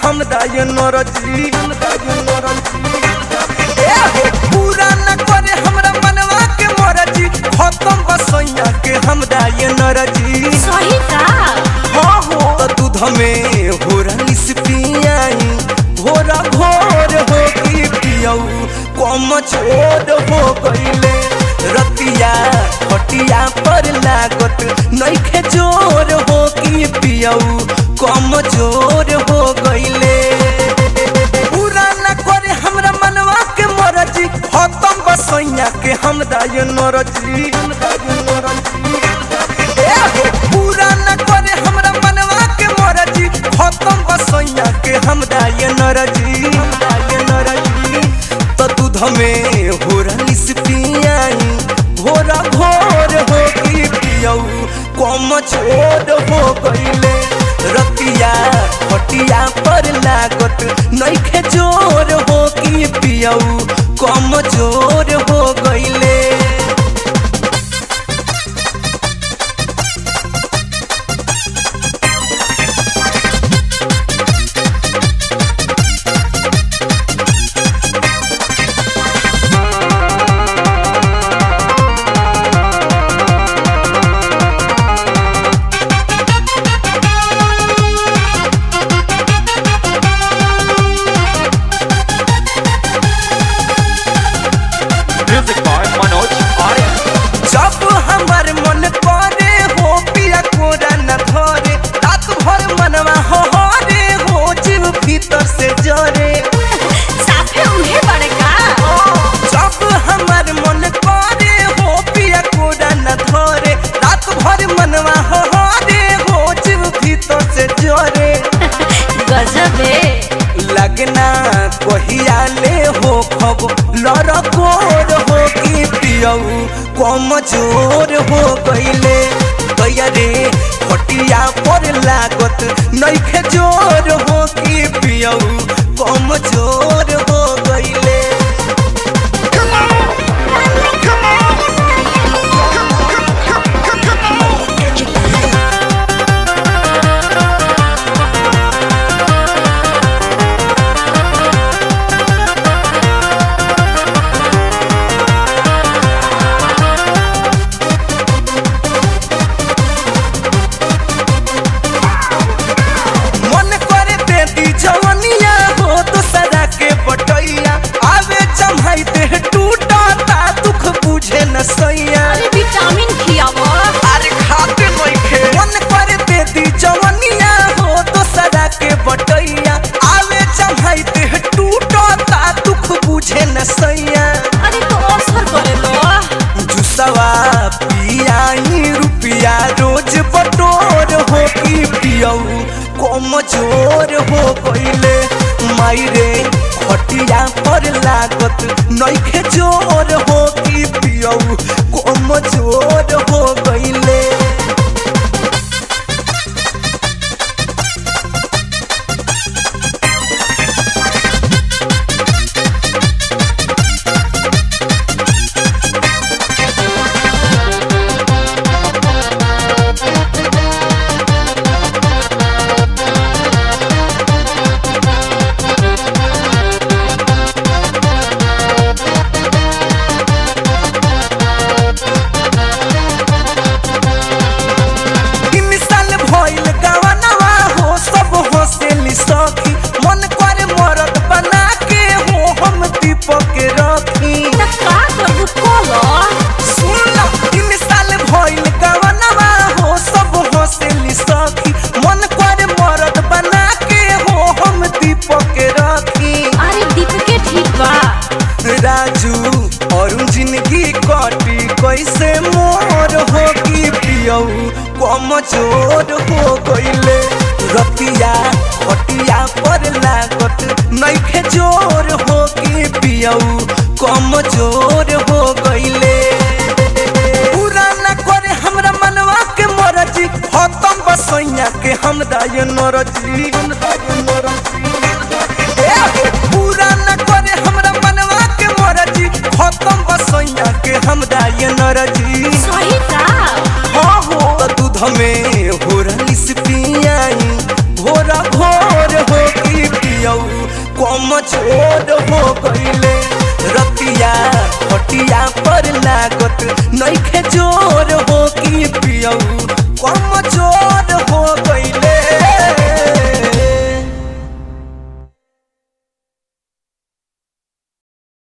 हमरा ये नरजी ए हो पूरा न करे हमरा मनवा के मरजी खत्म बसैया के हमरा ये नरजी सही का हाँ हो त दूध में हो रईस पियाई घोरा घोर हो की पियऊ कम छोड़ हो गईले रतिया खटिया पर लागत नइखे जोर हो की पियऊ कम जोर हो गईले पूरा न करे हमरा मनवा के मरजी खत्म बसैया के हमरा ये नरजी ए हो पूरा न करे हमरा मनवा के मरजी खत्म बसैया के हमरा ये नरजी ये नरजी त दूध में हो रईस पियाई घोरा घोर हो की पियऊ कम छोड़ हो गईले रतिया खटिया पर लागत नइखे जोर हो की पियऊ कम जोर हो गईले Music by Manoj Arya. जब हमार मन करे हो पिया कोरा न धरे रात भर मनवा हो हरे हो जीव भीतर से जरे साफे उहे बड़े का जब हमार मन करे हो पिया कोरा न धरे रात भर मनवा हो हरे हो जीव भीतर से जरे गजबे लगना कहिया ले हो खब लड़कोर हो की पियऊ कम जोर हो गईले गैया रे खटिया पर लागत नइखे जोर हो की पियऊ कम जोर हो गईले मन करे देती जवनिया हो तो सदा के बटैया आवे जमाई देह टूटा दुख बुझे न सैया अरे विटामिन खियावो अरे खाते नइखे मन करे देती जवनिया हो तो सदा के बटैया आवे जमाई देह टूटा दुख बुझे न सैया अरे तो असर करे लो जुसवा पियाई रुपिया रोज बटोर हो की पियऊ कम जोर हो गईले माई रे खटिया पर लागत नइखे जोर हो की पियऊ कम जोर हो गईले तीन साल भइल गवनवा हो सब हंसेली सखी मन करे मरद बना के हो हम दीपक के रखी त का करू कोलो सुन ल, तीन साल भइल गवनवा हो सब हंसेली सखी मन करे मरद बना के हो हम दीपक के रखी अरे दीप के ठीक बा राजू और जिंदगी कटी कैसे मोर हो की पियऊ कम जोर हो गईले रतिया खटिया पर लागत नइखे जोर हो की पियऊ कम जोर हो गईले पूरा न करे हमरा मनवा के मरजी खत्म बसैया के हमरा ये नरजी ए हो, पूरा न करे हमरा मनवा के मरजी खत्म बसैया के हमरा ये नरजी सही का हाँ हो त दूध में हो रईस पियाई घोरा घोर हो की कमजोर हो गईले रतिया हटिया पर लागत नइखे जो